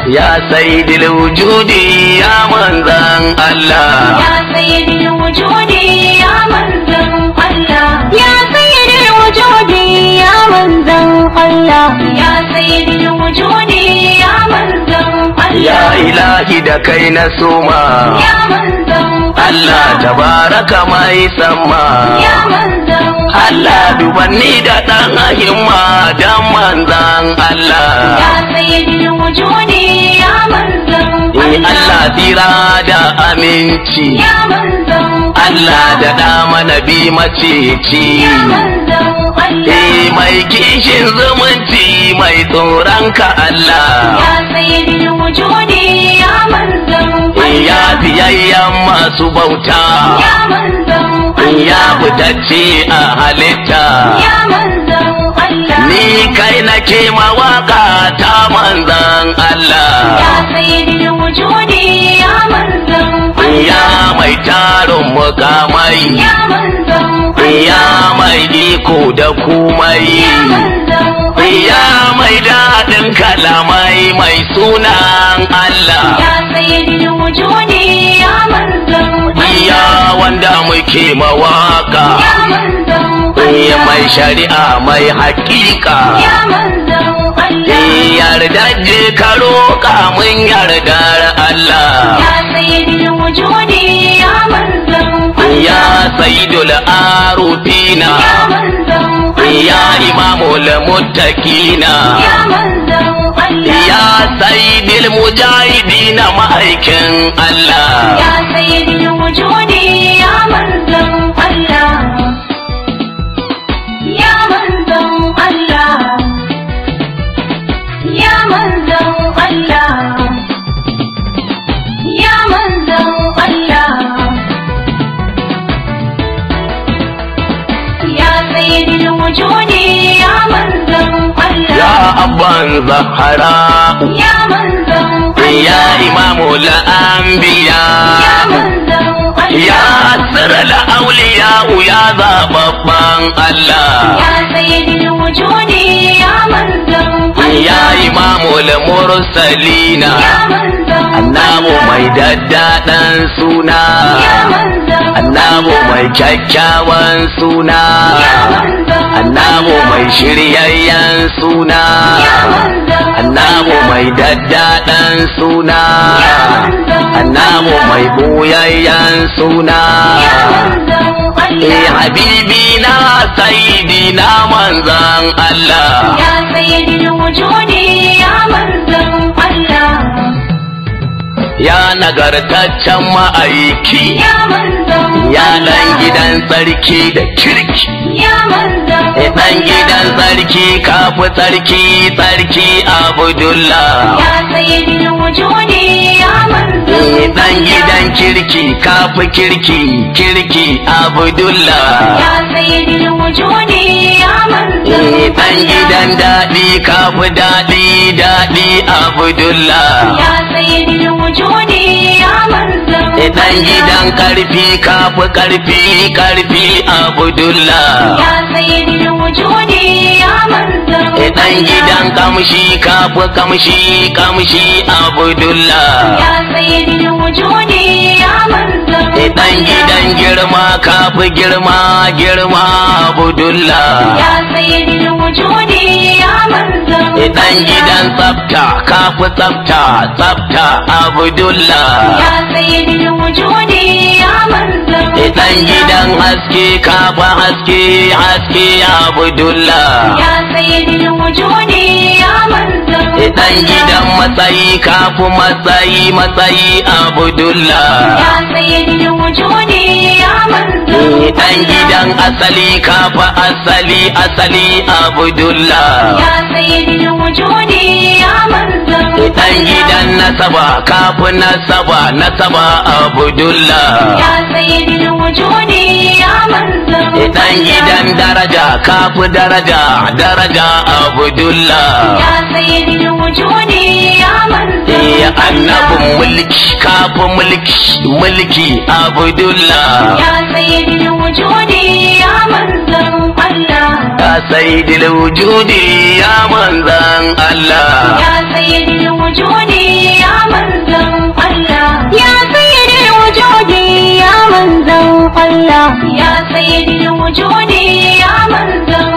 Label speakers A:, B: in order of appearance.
A: ya sayyidil wujudi ya manzan Allah
B: Ya sayyidil wujudi ya manzan Allah Ya sayyidil wujudi ya manzan Allah Ya sayyidil wujudi ya manzan Allah
A: ya ilahi da kai na soma
B: Ya manzan
A: Allah tabaraka mai sama
B: Ya manzan
A: Allah dubanni da ɗan himma dan manzan Allah
B: Ya sayyidil wujudi ya manzan
A: Ni Allah tsira da aminci
B: Ya manzan
A: Allah da dama nabi maceci
B: Ya manzan Allah
A: Eh mai kishin zumunci mai tsoron ka Allah
B: Ya sayyidil wujudi ya manzan
A: Eh ya biyayyen masu bauta
B: Ya manzan
A: Eh ya fitacce a halitta
B: Ya manzan Allah
A: Ni kai nake mawaka ta manzan Allah
B: Ya sayyidil wujudi ya manzan
A: Ya mai tarin mukamai
B: Ya manzan
A: Ya mai iko da kumai
B: Ya manzan
A: Ya mai daɗin kalamai mai sunan Allah
B: Ya sayyidil wujudi ya manzan
A: Ya wanda muke mawaka
B: Ya manzan
A: Ya mai shari'a mai haƙiƙa
B: Ya manzan Allah
A: Yarda je ka roƙa mun yardar Allah
B: Ya sayyidil wujudi ya manzan
A: Ya sayyidul arufina
B: Ya manzan
A: Ya imamul muttaqina
B: Ya manzan Allah
A: Ya sayyidil mujahidina ma'aikin Allah
B: Ya sayyidil wujudi ya manzan Allah Ya manzan Allah Ya manzan Allah Ya manzan Allah Ya sayyidil wujudi ya manzan Allah
A: Ya abban zahara
B: Ya manzan
A: Ya imamul anbiya
B: Ya manzan Allah
A: Ya sirral auliya ya zababban Allah
B: Ya sayyidil wujudi ya manzan
A: Ya imamul mursalina
B: Ya manzan
A: Annabu mai daddaɗan suna
B: Ya manzan
A: Annabu mai kyakkyawan suna
B: Ya manzan
A: Annabu mai shiryayyen suna
B: Ya manzan
A: Annabu mai daddaɗan suna
B: Ya manzan
A: Annabu mai ɓoyayyen suna
B: Ya manzan
A: Eh
B: Allah
A: habibi na saidi na manzan Allah
B: Ya sayyidil wujudi ya manzan Allah
A: Ya nagartaccen ma'aiki
B: Ya manzan
A: Ya ɗan
B: Allah.
A: gidan sarki da kirki
B: Ya manzan
A: Eh ɗan gidan sarki kafi sarki sarki Abdullah
B: Ya sayyidil wujudi ya manzan
A: Eh ɗan gidan kirki kafi kirki kirki Abdullah
B: Ya sayyidil wujudi ya manzan
A: Eh ɗan gidan daɗi kafi daɗi daɗi Abdullah
B: Ya sayyidil wujudi ya manzan
A: Idan gidan karfi kafi karfi karfi Abdullah
B: Ya sayyidil wujudi ya manzan
A: Idan gidan kamshi kafi kamshi kamshi Abdullah
B: Ya sayyidil wujudi ya manzan
A: Idan gidan girma kafi girma girma Abdullah
B: Ya sayyidil wujudi ya manzan
A: Idan gidan tsafta kafi tsafta tsafta Abdullah
B: Ya sayyidil wujudi ya manzan
A: Idan gidan haske kafi haske haske Abdullah
B: Ya sayyidil wujudi ya manzan
A: Idan gidan matsayi kafi matsayi matsayi Abdullah
B: Ya sayyidil wujudi ya manzan
A: Idan gidan asali kafi asali asali Abdullah
B: Ya sayyidil wujudi ya manzan
A: Idan gidan nasaba kafi nasaba nasaba Abdullah
B: Ya sayyidil wujudi ya manzan
A: Idan gidan daraja kafi daraja daraja Abdullah
B: Ya sayyidil wujudi ya manzan
A: Eh annabin mulki kafi mulki mulki Abdullah
B: Ya sayyidil wujudi ya manzan Allah
A: Ya sayyidil wujudi ya manzan Allah
B: Ya sayyidil wujudi ya sayyidul wujudi ya manzon